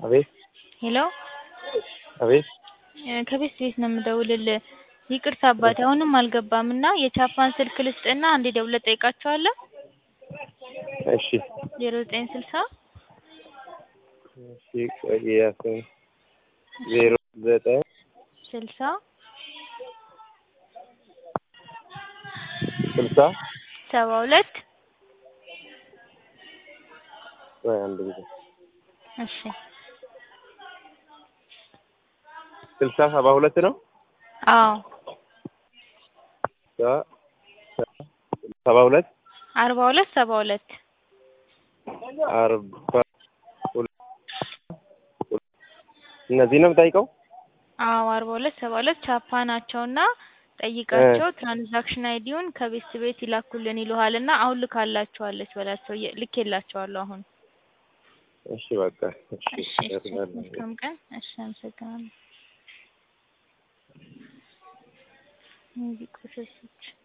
አቤት ሄሎ አቤት እ ከቤት ቤት ነው የምደውልልህ። ይቅርታ አባቴ አሁንም አልገባም እና የቻፓን ስልክ ልስጥና አንዴ ደውለህ ትጠይቃቸዋለህ። እሺ ዜሮ ዘጠኝ ስልሳ እሺ ቆይ ያስኝ ዜሮ ዘጠኝ ስልሳ ስልሳ ሰባ ሁለት ቆይ አንድ ጊዜ እሺ ስልሳ ሰባ ሁለት ነው አዎ ሰ- ሰባ ሁለት አርባ ሁለት ሰባ ሁለት አርባ ሁለት እነዚህ ነው የምጠይቀው አዎ አርባ ሁለት ሰባ ሁለት ቻፓ ናቸውና ጠይቃቸው ትራንዛክሽን አይዲውን ከቤት ቤት ይላኩልን ይሉሃል እና አሁን ልካላቸዋለች በላቸው የ- ልኬላቸዋለሁ አሁን እሺ በቃ እሺ እሺ እሺ መልካም ቀን እሺ አመሰግናለሁ እነዚህ ቆሻሾች